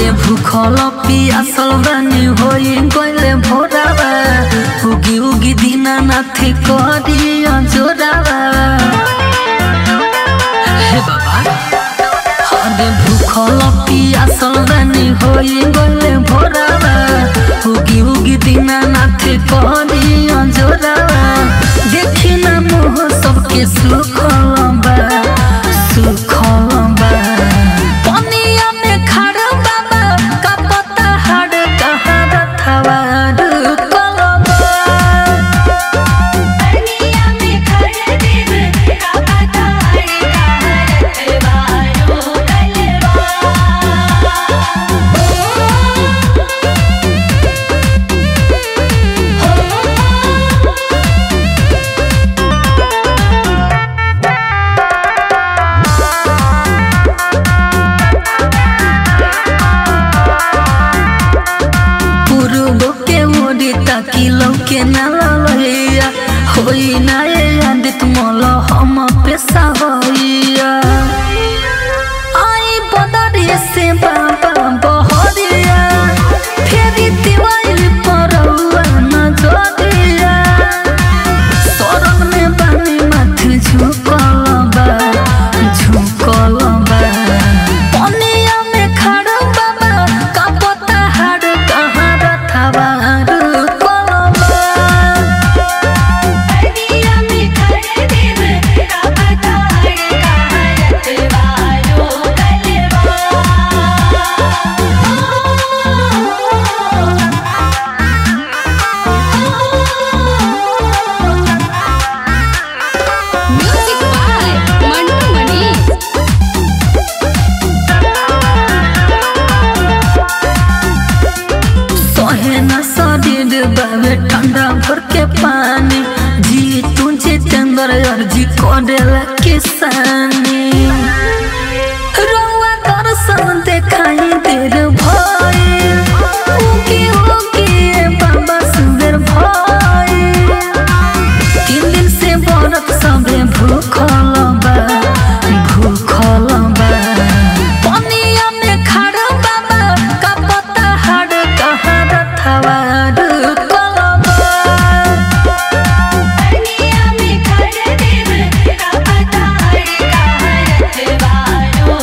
हरे भूखल पियासल बानी होई गइले भोरावा उगी उगी दीनानाथ करिया जोरावा हे बाबा हरे भूखल पियासल बानी होई गइले भोरावा उगी उगी दीनानाथ करिया जोरावा देखी ना मोह सबके सुखल बा सुखल बा पनिया में खड़ा बाबा का पता हड़ कहाँ रथवा कलबा दुनिया में खड़े देव का पता है बारो कलवा पूर्व के ओरी ताकि लौके न ललैया होई ना ये आदित मोल हम पेशा होइया आई बदरी से बाबा बहरिया फेरी दिवाइल परौआ न जोदिया शरण में बानी माथ झुकल बा झुकल बा पनिया में खड़ा बाबा का पता हाड़ कहाँ रथवा कलबा दुनिया में खड़े देव का पता है बारो कलवा म्यूजिक बाय मंटू मनी सोहे न शरीर बाबे ठंडा भर के पानी जी तुझे चंद्र अर्जी करेला किसानी रउआ दर्शन देखाई देर भइल उकी उकी बाबा सुंदर भइल तीन दिन से व्रत सबे भूखल बा भूखल बा पनिया में खड़ा बाबा का पता हड़ कहाँ रथवा कलबा दुनिया में खड़े देव का पता है बारो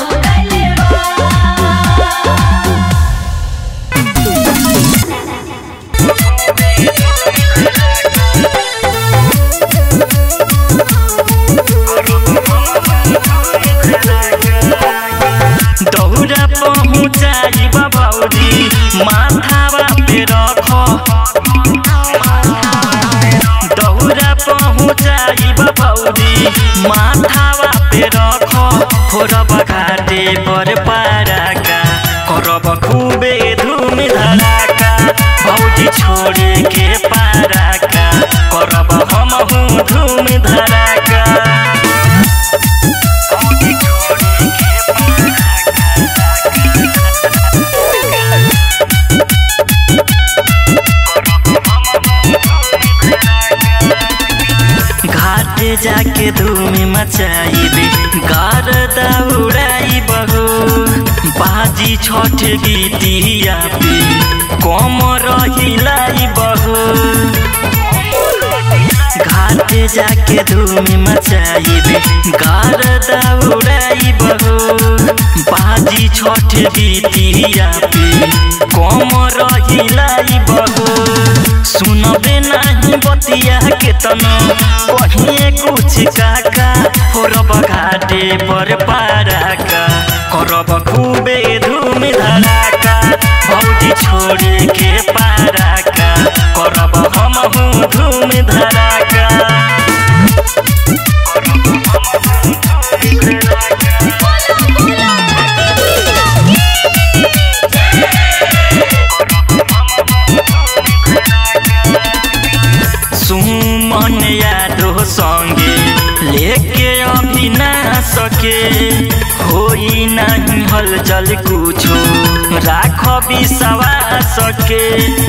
दौरा पहुँचाई बबौरी माथावा पे रख दौरा पहुँचाई बबौरी माथावा पे रख फोरब घाटे पर पाराका करब खूबे धूम धड़ाका भौजी छोड़े के पाराका करब हमहू धूम धड़ाका भौजी छोड़े के घाटे जाके धूम मचाइबे गार दौड़ाई बहो बाजी छठ गीतिया पे कम रहिलाई बहो घाटे जाके धूम मचाइबे गार दौड़ाई बहो बाजी छठ गीतिया पे कम रहिलाई बहो सुनबे नाही बतिया के तनो कहिए कुछ काका फोरब घाटे पर पाराका करब खूबे धूम धड़ाका भौजी छोड़े के पाराका करब हमहू धूम धड़ाका सुमन यादव संगे लेके अभी ना सके होई नहीं हलचल कुछो राख विश्वास के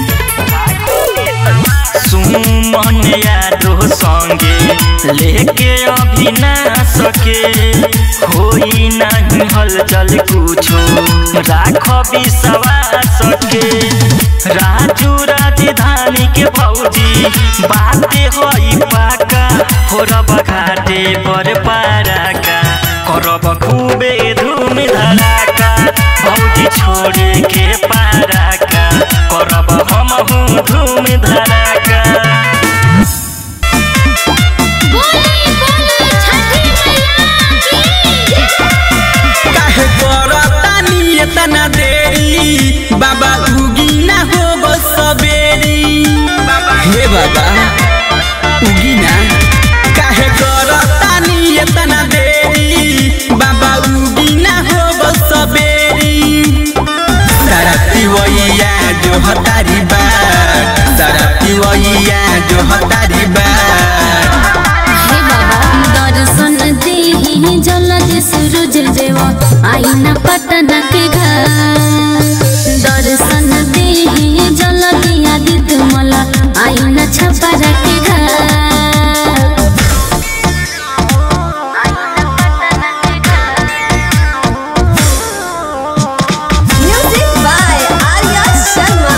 सुमन यादव संगे लेके अभी ना सके होई नहीं हलचल कुछो राख विश्वास के राजू राजधानी के भौजी बाते होई पाका फोरब घाटे पर पाराका करब खूबे धूम धड़ाका भौजी छोड़े के पाराका करब हमहू धूम धड़ाका बोली बोली छठी मैया की काहे करतानी एतना देरी बाबा उगी ना हो सबेरी हे बाबा उगी ना काहे करतानी एतना देरी बाबा उगी ना हो सबेरी सारा पिवैया जो हतारी बार सारा पिवैया जो हतारी बार हे बाबा दर्शन देहि जलद सूरज देव आईना पटना के घर दर्शन देहि जलद आदित्य मला आईना छपरा के घर म्यूजिक बाय आर्या शर्मा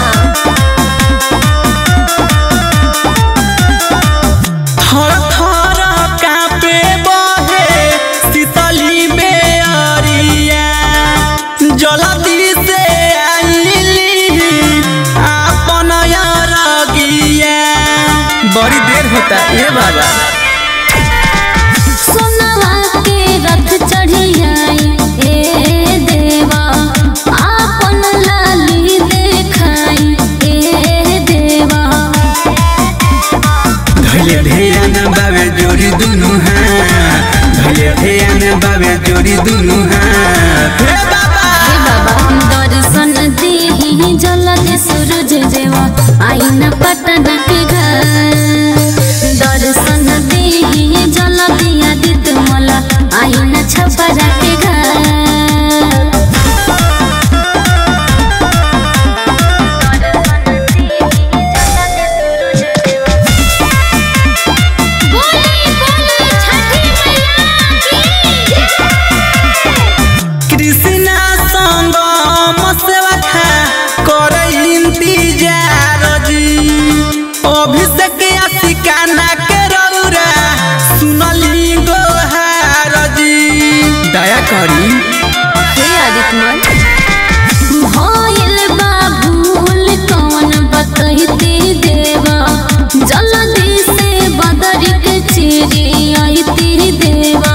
थर थर कापे बहे शीतली में अरिया जल्दी से आइली आपन रगिया बड़ी देर होता ए बाबा सोनवा के रथ चढ़ियाई ए देवा आपन लाली देखाई ए देवा धैले ध्यान बाबे जोड़ी दुनु हाथ धैले ध्यान बाबे जोड़ी दुनु हाथ हे बाबा हे बाबा दर्शन देहि जलद सूरज देवा आईना पटना के घर दर्शन देहि जलद आदित्य मला आईना छपरा के घर बोली बोली छठी मैया की कृष्णा संग मसवा खा कर इंतजार जी अभिषेक आशिकाना के रौरा सुनली गोहार जी दया करी हे आदित्यमल भइल बा भूल कौन बतैती देवा जल्दी से बदरी के चिरी आईती देवा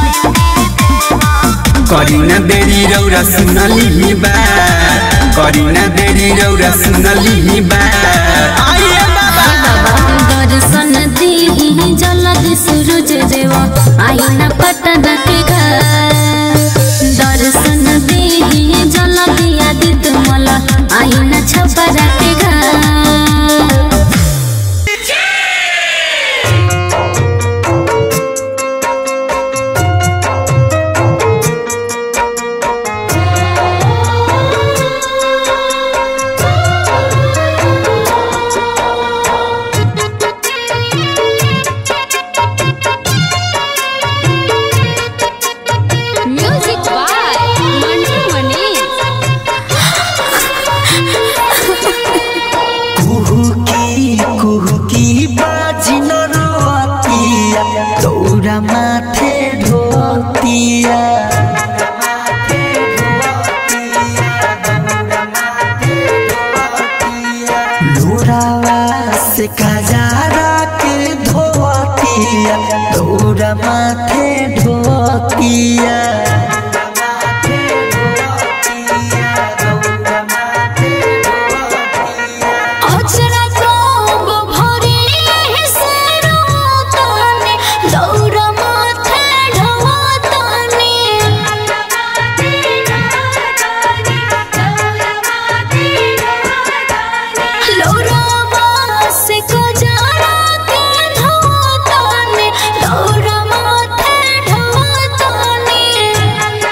करी न देरी रौरा सुनली बा करी न देरी रौरा सुनली बा आइए बाबा बाबा दर्शन देहि जलद सूरज देवा आईना पटना के घर दर्शन देहि जलद आदित्य मला आईना छपरा के घर म्यूजिक बाय मंटू मनीष कुहुकी कुहुकी बाजी न रोतिया दौरा माथे ढोतिया लोरावा से खजारा के धोतिया दौरा माथे ढोतिया अचरा कोब भरी हेसरो ताने दौर माथे ढवताने लोरावा से कजरा के धवताने दौर माथे ढवताने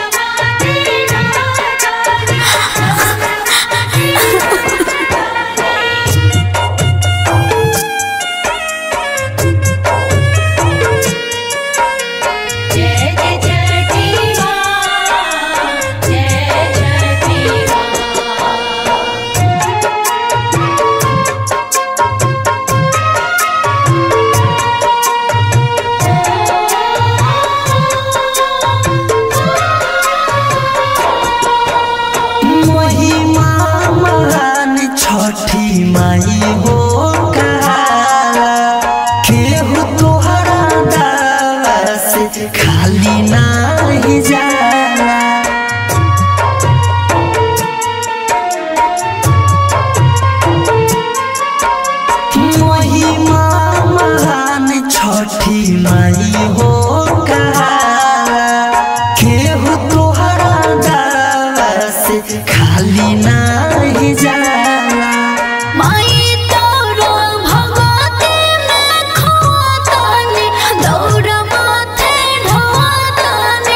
खाली नाही जाला महिमा महान छठी माई हो कहाला केहू तोहरा दावा से खाली नाही जाला माई तोरो भगवती में खोतानी दौड़ माथे ढोतानी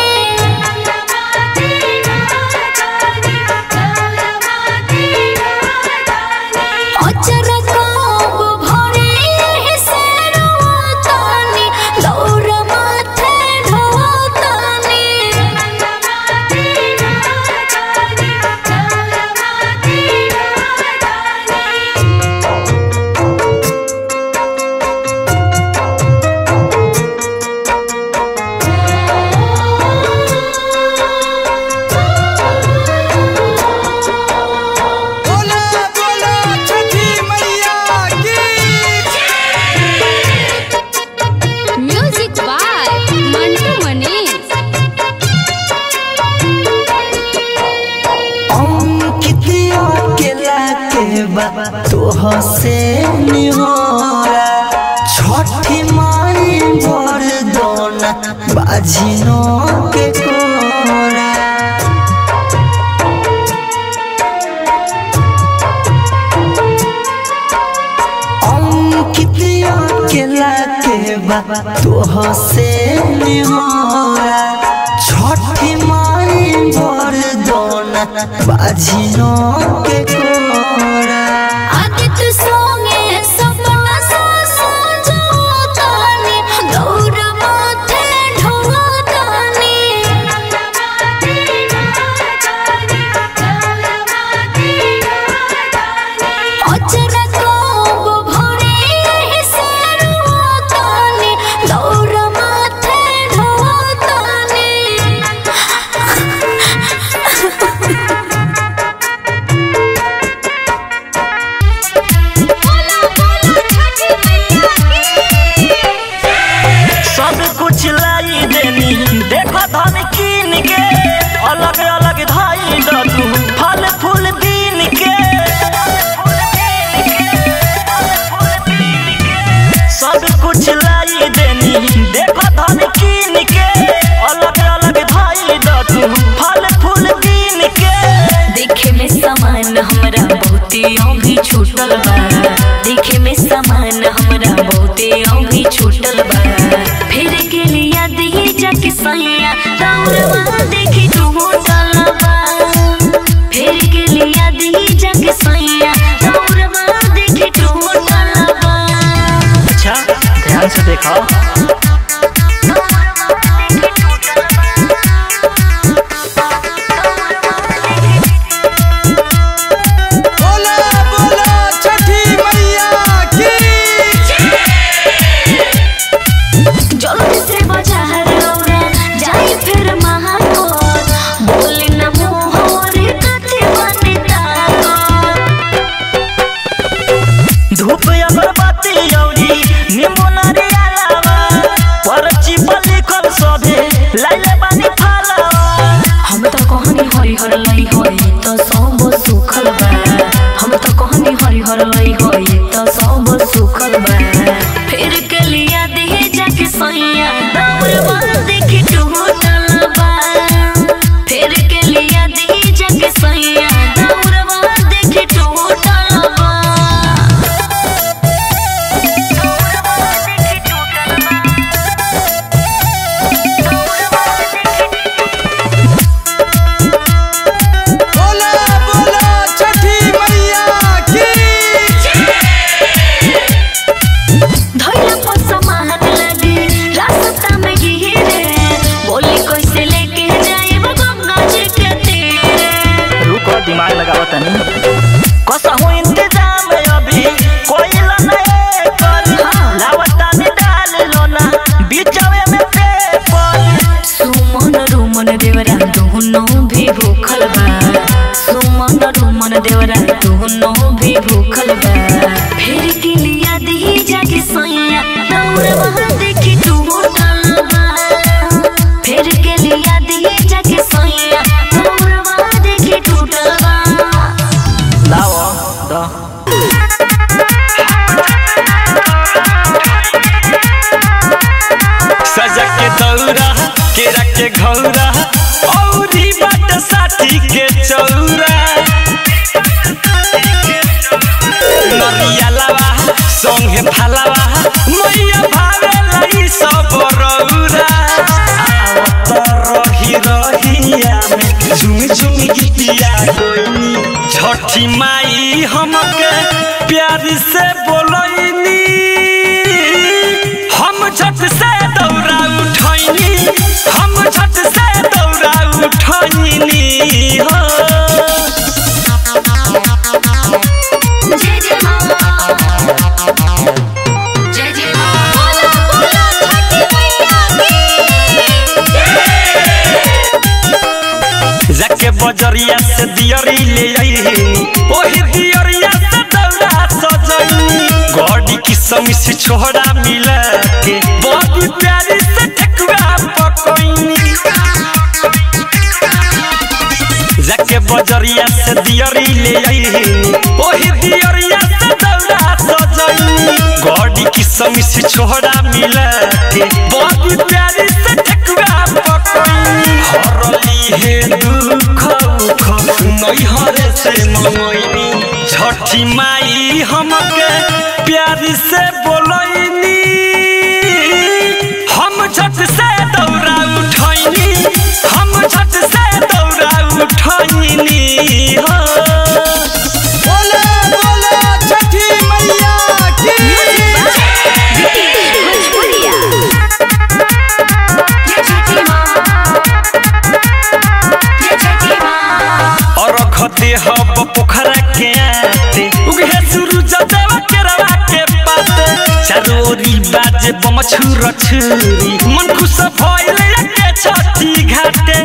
अचर कोब भरे से रोतानी दौड़ माथे ढोतानी बोला बोला छठी मैया की म्यूजिक बाय मंटू मनीष अंकित अकेला के बा तोह से निहोरा छठी माई बर दोना बाजिनो के कोरा अंकित अकेला के बा तोह से निहोरा छठी माई बर दोना बाजिनो के कोरा आदित्य सोंगे सपना सा संजोतानी दौड़ माथे ढोतानी अचर कोब भरे से रोतानी दौड़ माथे ढोतानी सब कुछ लाई देनी देखो धन कीन के अलग अलग धाई द तू फल फूल बीन के सब कुछ लाई देनी देखो धन कीन के अलग अलग धाई द तू फल फूल बीन के देखे में सामान हमरा बहुते भी छूटल बा देखे में सामान हमरा बहुते भी छूटल बा फिर के लिया दी जाके सैया दौड़वा देखी तू होटल बा फिर के लिया दी जाके सैया दौड़वा देखी तू होटल बा अच्छा ध्यान से देखो बोला बोला छठी मैया की जल्दी से बाजार रौरा जाई फिर महाकोट बोली न मोहरे कथे बने ताकोट धूप अगरबत्ती औरी नींबू नारियलवा परची पर लिखल सभे लाइले बानी फलवा हम तो कहनी हरिहर लई होई तो सब सुखल बा हम तो कहनी हरिहर लई होई तो सब सुखल बा फिर के लिया दे जाके सैया दौड़वा देखी तू होटल बा फिर के लिया दे जाके सैया दौड़वा देखी तू होटल बा बोला बोला छठी मैया की धैला पर सामान लगे रास्ता में गिरे बोली कैसे लेके जाए गंगा जी के तीरे रुको दिमाग लगाओ तनी कसहु इंतजाम अभी कोई नहीं कर लावता ने डाल लो ना बीचवे में पेपर सुमन रुमन देवरा दोनों भी भूखल बा सुमन रुमन देवरा दोनों भी भूखल बा फिर के लिया दी जाके सैया दौड़ वहाँ देखी तू होटल बा के घौरा औरी बाट साथी के चौरा नरिया लावा संगे फालावा मैया भावे लाई सब रौरा आवत रही रहिया में झुम झुम गीतिया कोइनी छठी माई हमके प्यार से बोलैनी हम झट से दौड़ा उठैनी हम झट से दौड़ा उठैनी हो जय जय माँ जय जय माँ बोला बोला छठी मैया की जाके बजरिया से दियरी ले आईनी ओही दियरिया से दौड़ा सजैनी गड़ी की समिस छोड़ा मिला के बड़ी प्यारी से ठकुआ पकैनी जाके बजरिया से दियरी ले आईनी ओही दियरिया से दौड़ा सजैनी गड़ी की समिस छोड़ा मिला के बड़ी प्यारी से ठकुआ पकैनी हरली हे दुख उख नैहरे से मंगैनी छठी माई हमके प्यार से बोलैनी हम झट से दौड़ा उठैनी हम झट से दौड़ा उठैनी हो बोले बोले छठी मैया की भोजपुरिया जय छठी माँ जय छठी माँ और खते हब पोखरा के आते उगे सूरज देवा के रवा के पाते चारोरी बाजे बम छुर छुरी मन खुश भइल के छठी घाटे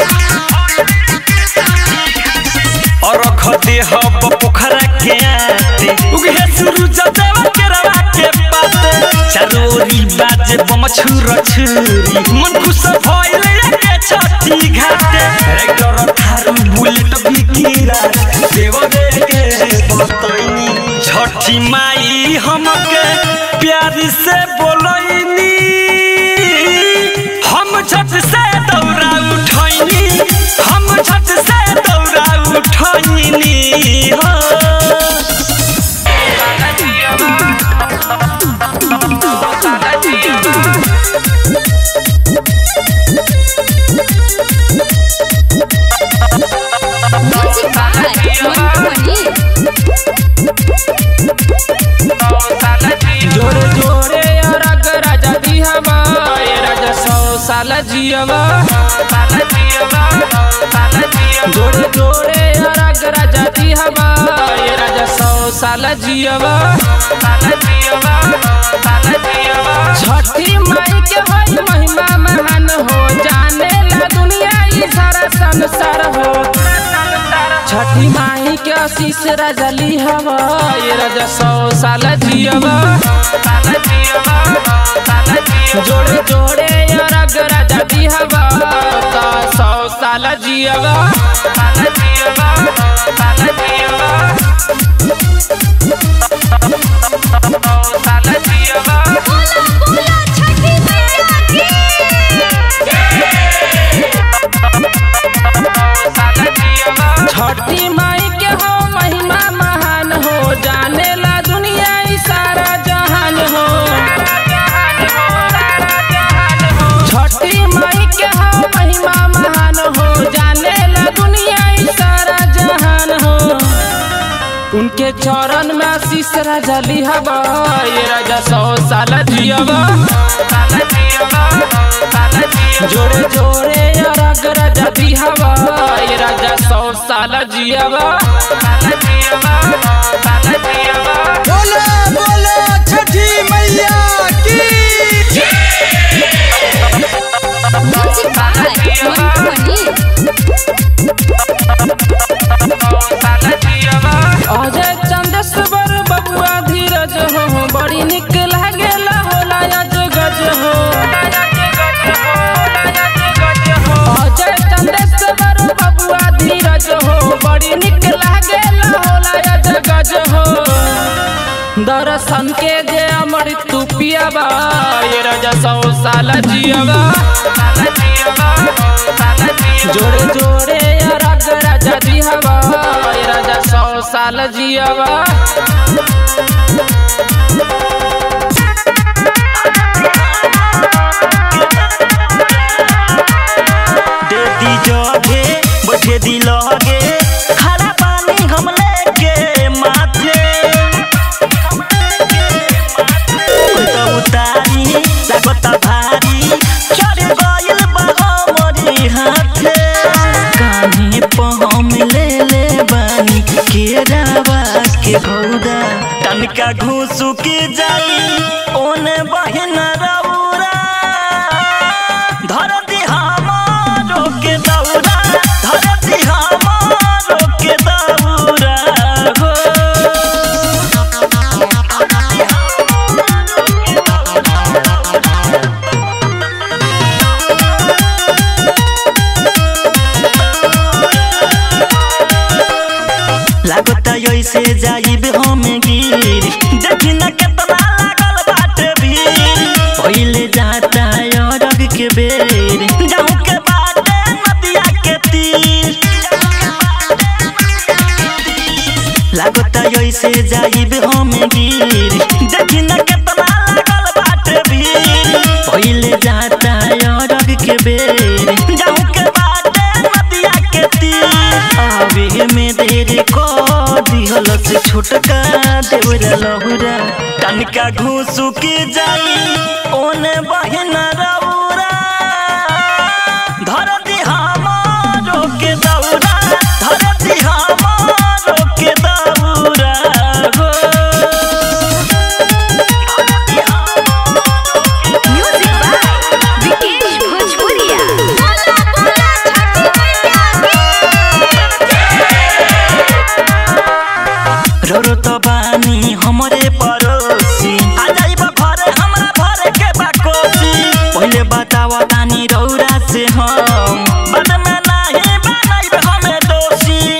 और खते हब पोखरा के आते उगे सूरज देवा के रवा के पाते चारोरी बाजे बम छुर छुरी मन खुश भइल के छठी घाटे रेक्टर थारू बुलेट बिकिरा देव दे के बतैनी छठी माई हमके प्यार से बोलैनी हम झट से दौड़ा उठैनी हम झट से दौड़ा उठैनी हो म्यूजिक बाय मंटू मनी जोरे जोरे अरग राजा दिहवा ए राजा सौ साल जियवा जोरे जोरे अरग राजा दिहवा ए राजा सौ साल जियवा छठी माई के होई महिमा महान हो जाने ला दुनिया ई सारा संसार हो छठी माई के आशीष राजा लिहवा ये राजा सौ साल जियवा जोड़े जोड़े अरग राजा दिहवा ता सौ साल जियवा बोला बोला छठी मैया छठी माई के हो महिमा महान हो जाने ला दुनिया ई सारा जहान हो छठी माई के हो महिमा महान हो जाने ला दुनिया ई सारा जहान हो उनके चरण में आशीष राजा लिहवा ये राजा सौ साल जियवा जोड़े जोड़े अरग राजा दिहवा ये राजा सौ साल जियवा बोले बोले छठी मैया की म्यूजिक बाय मंटू मनी अजय चंदेश्वर बबुआ धीरज हो बड़ी निक लागेला होला अज गज हो अजय चंदेश्वर बबुआ धीरज हो बड़ी निक लागेला होला अज गज हो दर्शन के जे अमृत तू पियाबा ये राजा सौ साल जियाबा जोड़े जोड़े या रग राजा जी हवा ये राजा सौ साल जियाबा दे दी जोगे बैठे दी लगे खड़ा पानी हम लेके माथे तो उतारी लागत भारी चढ़ गइल बा हमरी हाथे कान्हे पे हम ले ले बानी केरावा के घौदा तनका घूसू के जाई ओने बहिन रौरा धरती हमारो के दौरा धरती हमारो के दौरा हो लागता ऐसे जाइब हम गिर देखी न केतना लागल बाटे भीड़ पहिले जाता अरग के बेर जाऊं के बाटे नदिया के तीर लागता ऐसे जाइब हम गिर देखी न केतना लागल बाटे भीड़ पहिले जाता अरग के बेर जाऊं के बाटे नदिया के तीर आवे में देर को दिहल से छोटका देवरा लहुरा तनका घूसू के जाई ओने बहिन रौरा धरती हमारो के दौरा धरती हमारो के दौरा हो म्यूजिक बाय विकेश भोजपुरिया बोला बोला छठी मैया की रो रो तो बानी हमरे पड़ोसी आ जाइब घरे हमरा भरे के बाकोसी पहिले बतावा तानी रौरा से हम बाद में नाही बनाइब हमें दोषी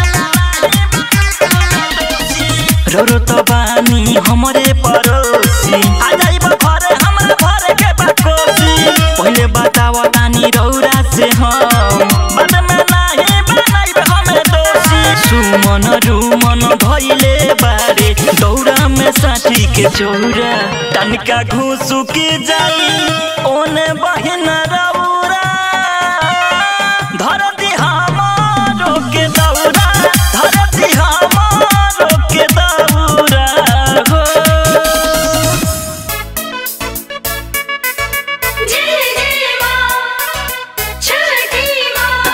रो रो तो बानी हमरे पड़ोसी आ जाइब घरे हमरा भरे के बाकोसी पहिले बतावा तानी रौरा से हम बाद में नाही बनाइब हमें दोषी सुमन रुमन भइले बारे दौरा में साथी के चौरा तनका घूसू के जाई ओने बहिन रौरा धरती हमारो के दौरा धरती हमारो के दौरा हो जय जय मां छठी मां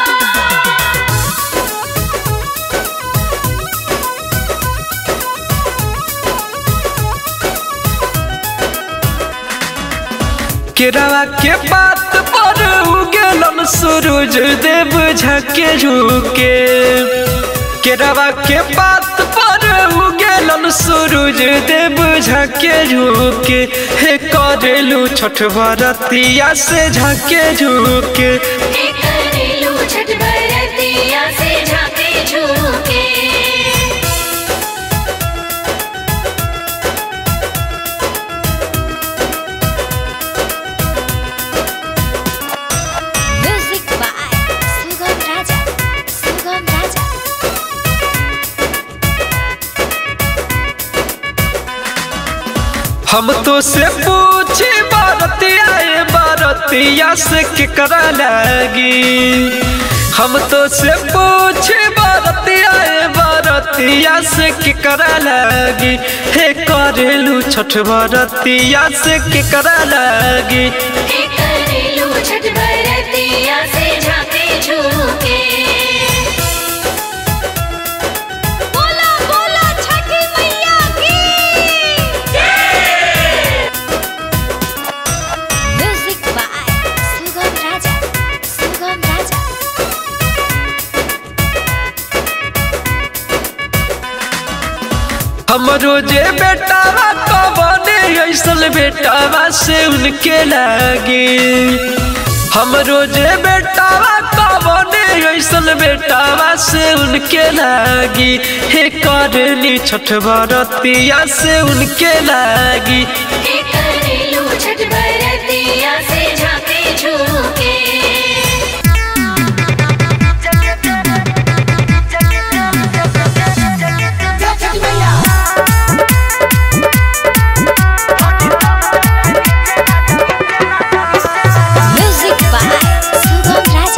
केरवा के बात पर उगेलन सूरज देव झके झुके केरवा के बात पर उगेलन सूरज देव झके झुके हे करेलू छठ भरतिया से झके झुके हे करेलू छठ बरतिया से झाके झूके म्यूजिक बाय सुगम राजा सुगम राजा हम तो से पूछे बारतिया ए बारतिया से केकरा लगी हम तो से पूछे बारतिया ए बारतिया से केकरा लगी हे करेलू छठ बारतिया से केकरा लगी हे करेलू छठ बरतिया से झाके झूके बोला बोला छठी मैया की म्यूजिक बाय सुगम राजा सुगम राजा हमरो जे बेटावा कबने ऐसल बेटावा से उनके लगी हमरो जे बेटावा कबने ऐसल बेटावा से उनके लागी हे करली छठ बरतिया से उनके लागी हे करेलू छठ बरतिया से झांके झूके म्यूजिक बाय सुगम राजा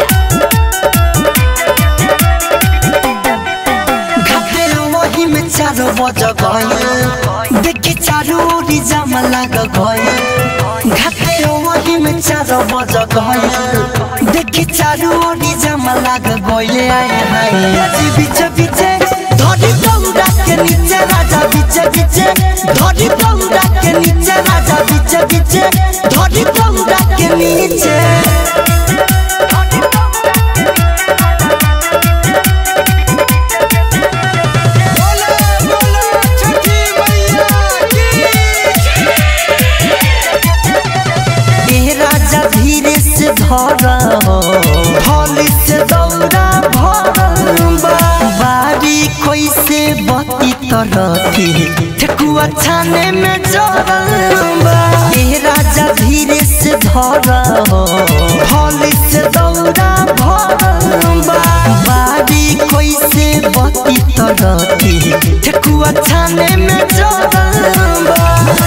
घाटे वही में चारो बज गए देखी चारो ओरी जाम लाग गए घाटे वही में चारो बज गए देखी चारो ओरी जाम लाग गए आए हाय अजी बीच बीचे धरी दौड़ा के नीचे राजा बीचे बीचे धरी दौड़ा के नीचे राजा बीचे बीचे धरी दौड़ा के नीचे ए राजा धीरे से धर थली से दौड़ा भर बारी कैसे बती तरती ठेकुआ छाने में जरबा ए राजा धीरे से धर थली से दौड़ा भर बारी कैसे बती तरती ठेकुआ छाने में जरबा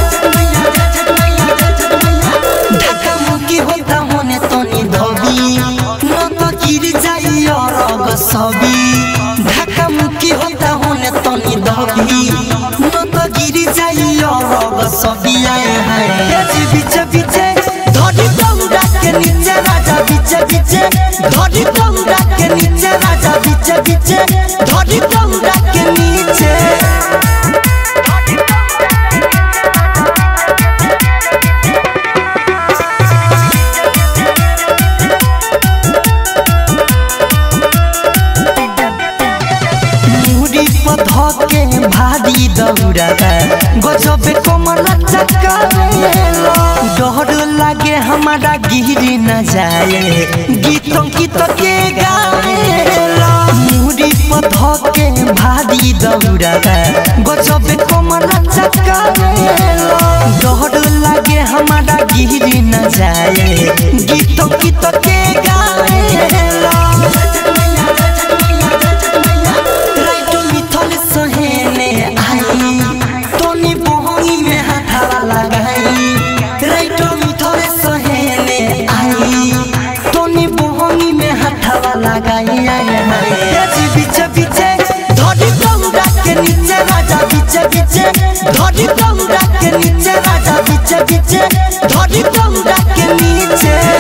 ढाका मुकी होता होने तनी धबी न तो गिर जाई अरग सबी ढाका मुकी होता होने तनी धबी न तो गिर जाई अरग सबी आए हाय एजी बीच बीचे धरी दौड़ा के नीचे राजा बीचे बीचे धरी दौड़ा के नीचे राजा बीचे बीचे धरी दौड़ा के नीचे मुड़ी पध के भारी दौड़ाबा गजबे कमर चकावेला डर लागे हमारा गिरी न जाए गीतों गीत के गावेला मुड़ी पध के भारी दौड़ाबा गजबे कमर चकावेला डर लागे हमारा गिरी न जाए गीतों गीत के गावेला राइटो मिथल सहेने आई तोनी बहनी में हाथावा लगाई राइटो मिथल सहेने आई तोनी बहनी में हाथावा लगाई आई आई अजी बीच बीचे धरी दौड़ा के नीचे राजा बीचे बीचे धरी दौड़ा के नीचे राजा बीचे बीचे धरी दौड़ा के नीचे